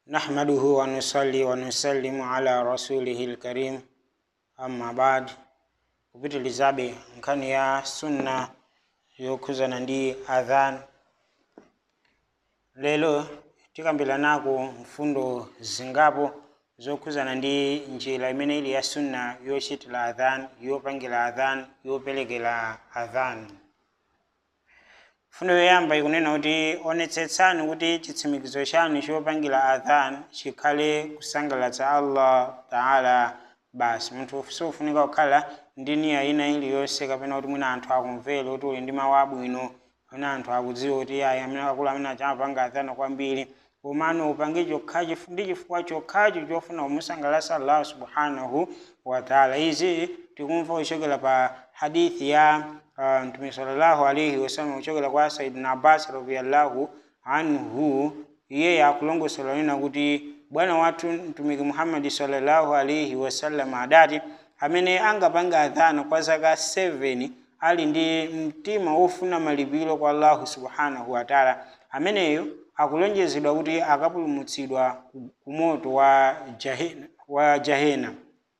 نحمده ونصلي ونسلم على رسوله الكريم أما بعد kupitilizabe nkhani ya sunna yokhuzana ndi adhan lero tikambiranako mfundo zingapo zokhuzana ndi njira imene ili ya sunna yochitira adhan yopangira adhan yoperekera adhan mfundo yoyamba ikunena kuti onetsetsani kuti chitsimikizo chanu chopangira adhan chikhale kusangalatsa allah taala basi munthu sofunika kukhala ndi niya ina iliyonse kapena kuti mwina anthu akumvera kuti uli ndi mawu abwino kapena anthu akudziwa kuti ayi amene akulu amene achamapanga adhana kwambiri komano upange chokhachi ndi chifukwa chokhachi chofuna kumusangalatsa allah subhanahu wa taala izi tikumva kuchokera pa hadithi ya uh, mtume sallallahu alaihi wasallam kuchokera kwa saidina abbas radiallahu anhu iye akulongosola nena kuti bwana wathu mtumiki muhammadi sallallahu alaihi wasallam adati amene angapanga adhana kwa zaka 7 ali ndi mtima wofuna malipiro kwa allahu subhanahu wa taala ameneyo akulonjezedwa kuti akapulumutsidwa ku moto wa jahena, wa jahena.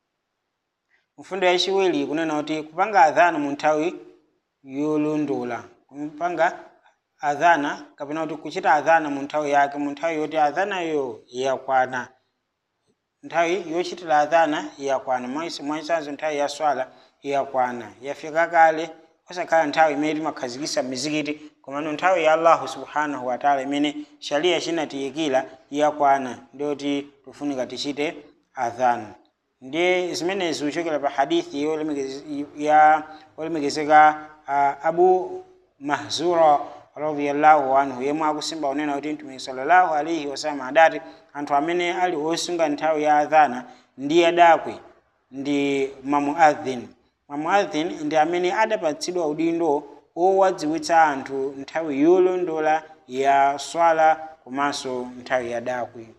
mfundo yachiwiri kunena kuti kupanga adhana mu nthawi yolondola kupanga adhana kapena kuti kuchita adhana mu nthawi yake mu nthawi yoti adhanayo yakwana nthawi yochitira adhana yakwana mwachitsanzo nthawi ya swala yakwana yafika kale osakhala nthawi imene timakhazikitsa mizikiti komano nthawi ya allahu subhanahu wataala imene sharia chinatiyikira yakwana ndiyoti tifunika tichite adhana ndiye zimenezi kuchokera pa hadithi ya olemekezeka uh, abu mahzura radiyallahu anhu yemwe akusimba unena kuti mtumiki sallallahu alaihi wasallam adati anthu amene ali osunga nthawi ya adhana ndi adakwe ndi mamuadhin mamuadhin ndi amene adapatsidwa udindo owadziwitsa anthu nthawi yolondola ya swala komanso nthawi ya dakwe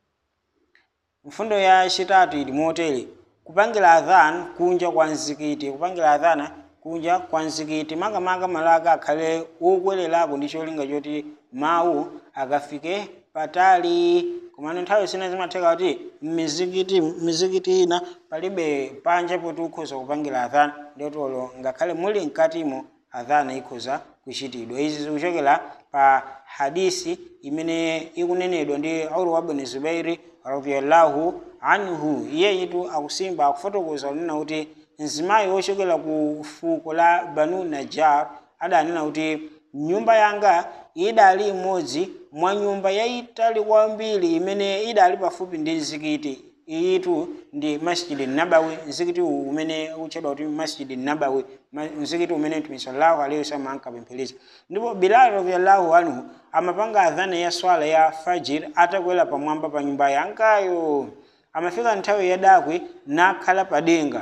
mfundo ya chitatu ili motere kupangira adhan kunja kwa mzikiti kupangira adhana kunja kwa mzikiti makamaka malaka akhale okwererako ndi cholinga choti mawu akafike patali komano nthawi zina zimatheka kuti mmizikiti mizikiti ina palibe panja poti ukhoza kupangira adhana ndiyotolo ngakhale muli mkatimo adhana ikhoza kuchitidwa izi zikuchokera pa hadisi imene ikunenedwa ndi urwa ibn zubairi radiyallahu anhu iyeyitu akusimba akufotokoza kunena kuti mzimayi wochokera ku fuko la banu najar adanena kuti nyumba yanga idali imodzi mwa nyumba yayitali kwambiri imene idali pafupi ndi mzikiti iyitu ndi masjidi nabawi mzikiti umene ukutchedwa kuti masjidi nabawi mzikiti umene mtume sallallahu alaihi wasallam ankapemphereza ndipo bilal radiyallahu anhu amapanga adhana ya swala ya fajir atakwera pamwamba pa nyumba yangayo amafika nthawi yadakwe nakhala padenga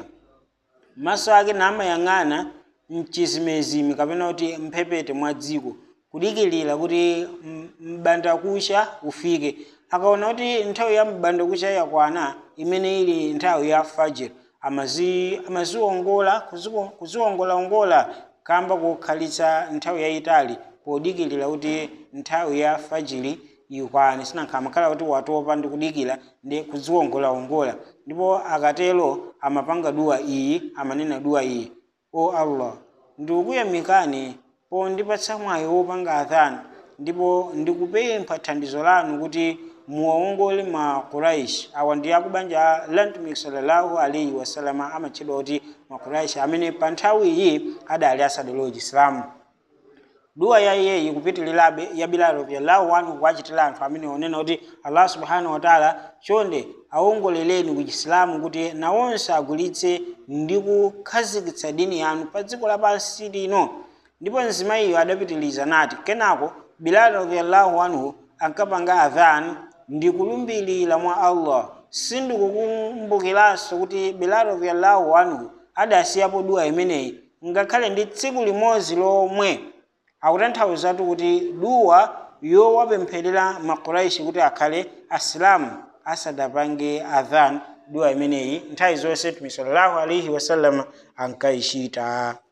maso ake namayang'ana mchizimezime kapena kuti mphepete mwa dziko kudikilira kuti mbandakucha ufike akaona kuti nthawi ya mbandakucha yakwana imene ili nthawi ya fajr amaziwongola kuziwongolaongola kamba kukhalitsa nthawi yayitali podikilira kuti nthawi ya fajiri ikwane sinankha amakhala kuti watopa ndi kudikira ndi kuziwongolaongola ndipo akatero amapanga duwa iyi amanena duwa iyi o allah ndikuyamikani pondipatsa mwayi wopanga adhana ndipo ndikupempha thandizo lanu kuti muwawongole ma quraish awa ndi akubanja la mtumiki sallallahu alaihi wasalama amatchedwa kuti ma quraish amene pa nthawi iyi adali asadalowa chisilamu duwa ya iyeyi kupitirirabe ya bilal radiyallahu anhu kuachitira anthu amene onena kuti allah subhanahu wataala chonde awongoleleni ku chisilamu kuti nawonse agulitse ndi kukhazikitsa dini yanu pa dziko lapansi lino ndipo mzimayiyo adapitiliza nati kenako bilal radiyallahu anhu ankapanga adhan ndi kulumbirira mwa allah sindikukumbukiranso kuti bilal radiyallahu anhu adasiyapo duwa imeneyi ngakhale ndi tsiku limodzi lomwe akutanthawuzatu kuti duwa yowapempherera makuraishi kuti akhale asilamu asadapange adhan duwa imeneyi nthawi zonse mtume sallallahu alaihi wasallam ankayishita